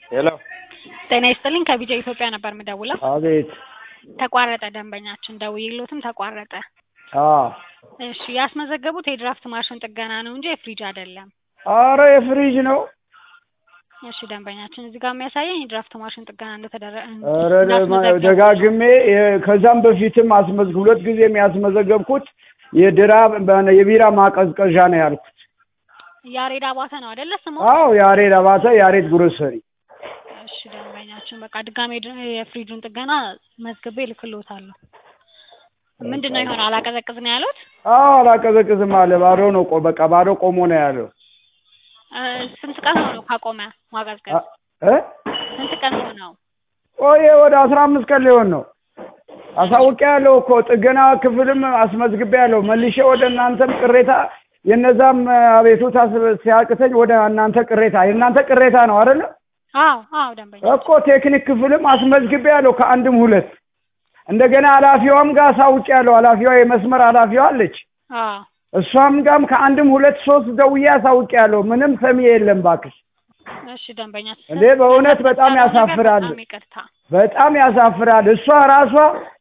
ሄሎ ጤና ይስጥልኝ ከቢጃ ኢትዮጵያ ነበር የምደውለው። አቤት ተቋረጠ ደንበኛችን ደውዬልዎትም ተቋረጠ። አዎ እሺ ያስመዘገቡት የድራፍት ማሽን ጥገና ነው እንጂ የፍሪጅ አይደለም። አረ የፍሪጅ ነው እሺ ደንበኛችን እዚህ ጋር የሚያሳየኝ የድራፍት ማሽን ጥገና እንደተደረገ ኧረ ደማ- ደጋግሜ የ- ከዛም በፊትም አስመዝግ ሁለት ጊዜም ያስመዘገብኩት የድራ የቢራ ማቀዝቀዣ ነው ያልኩት። ያሬድ አባተ ነው አይደለ ስሙ? አዎ ያሬድ አባተ ያሬድ ግሮሰሪ። እሺ ደንበኛችን በቃ ድጋሜ ድ- የፍሪጁን ጥገና መዝግቤ እልክልዎታለሁ። ምንድን ነው የሆነ አላቀዘቅዝ ነው ያሉት? አዎ አላቀዘቅዝም አለ። ባዶ ነው ቆ በቃ ባዶ ቆሞ ነው ያለው። እ፣ ስንት ቀን ሆነው ካቆመ ማቀዝቀዝ? አ- እ ስንት ቀን ሆነው? ቆየ ወደ አስራ አምስት ቀን ሊሆን ነው። አሳውቄ ያለው እኮ ጥገና ክፍልም አስመዝግቤ ያለው መልሼ ወደ እናንተም ቅሬታ የነዛም አቤቱታ ስ- ሲያቅተኝ ወደ እናንተ ቅሬታ የእናንተ ቅሬታ ነው አይደለ? አዎ አዎ ደንበኛ እኮ ቴክኒክ ክፍልም አስመዝግቤ ያለው ከአንድም ሁለት እንደገና ኃላፊዋም ጋር አሳውቄ ያለው ኃላፊዋ የመስመር ኃላፊዋ አለች። አዎ እሷም ጋርም ከአንድም ሁለት ሶስት ደውዬ አሳውቄ ያለው ምንም ሰሚ የለም ባክሽ። እሺ ደንበኛ እንዴ በእውነት በጣም ያሳፍራል። በጣም ይቅርታ በጣም ያሳፍራል። እሷ ራሷ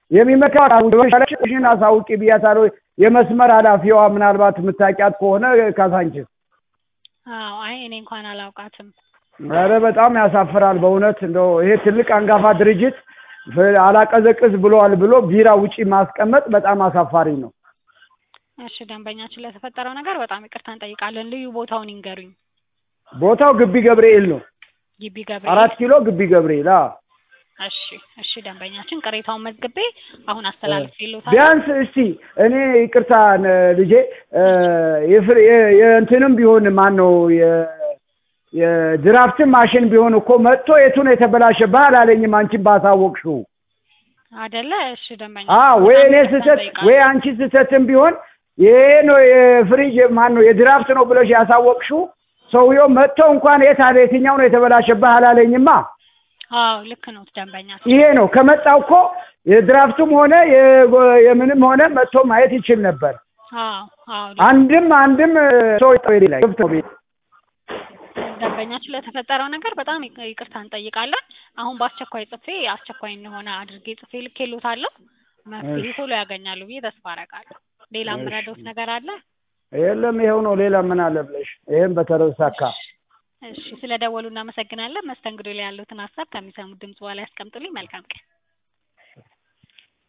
የሚመካሽን አሳውቂ ብያታለሁ። የመስመር ኃላፊዋ ምናልባት የምታውቂያት ከሆነ ካሳንችስ። አዎ አይ እኔ እንኳን አላውቃትም ኧረ በጣም ያሳፍራል በእውነት እንደው ይሄ ትልቅ አንጋፋ ድርጅት ፍ- አላቀዘቅዝ ብለዋል ብሎ ቢራ ውጪ ማስቀመጥ በጣም አሳፋሪ ነው። እሺ ደንበኛችን ለተፈጠረው ነገር በጣም ይቅርታ እንጠይቃለን ልዩ ቦታውን ይንገሩኝ ቦታው ግቢ ገብርኤል ነው። ግቢ ገብርኤል አራት ኪሎ ግቢ ገብርኤል። አዎ እሺ እሺ ደንበኛችን ቅሬታውን መዝግቤ አሁን አስተላልፌልዎታለሁ ቢያንስ እስቲ እኔ ይቅርታ ነ- ልጄ እ፣ የፍር- የ- የእንትንም ቢሆን ማን ነው የ- የድራፍትን ማሽን ቢሆን እኮ መጥቶ የቱን የተበላሸ ባህል አለኝም አንቺን ባሳወቅሽው። አይደለ እሺ ደንበኛ አዎ ወይ በጣም እኔ ይቅርታ ስህተት እንጠይቃለን። ወይ አንቺ ስህተትም ቢሆን ይሄ ነው የፍሪጅ ማን ነው የድራፍት ነው ብለሽ ያሳወቅሽው ሰውየው መጥቶ እንኳን የት አለ የትኛው ነው የተበላሸብህ አላለኝማ። አዎ ልክ ነው ደንበኛችን ይሄ ነው ከመጣው እኮ የድራፍቱም ሆነ የጎ- የምንም ሆነ መጥቶ ማየት ይችል ነበር። አዎ አዎ ልክ አንድም አንድም ሰው ላይ ገብቶ ቤት ደንበኛችን ለተፈጠረው ነገር በጣም ይቅ- ይቅርታ እንጠይቃለን። አሁን በአስቸኳይ ጽፌ አስቸኳይ እንደሆነ አድርጌ ጽፌ ልኬልዎታለሁ። መፍትሄ ቶሎ ያገኛሉ ብዬ ተስፋ አደርጋለሁ። ሌላ እሺ። የምረዳዎት ነገር አለ? የለም ይኸው ነው። ሌላ ምን አለ ብለሽ ይሄን በተረሳካ እሺ፣ ስለ ደወሉ እናመሰግናለን። መስተንግዶ ላይ ያሉትን ሀሳብ ከሚሰሙት ድምጽ በኋላ ያስቀምጡልኝ። መልካም ቀን።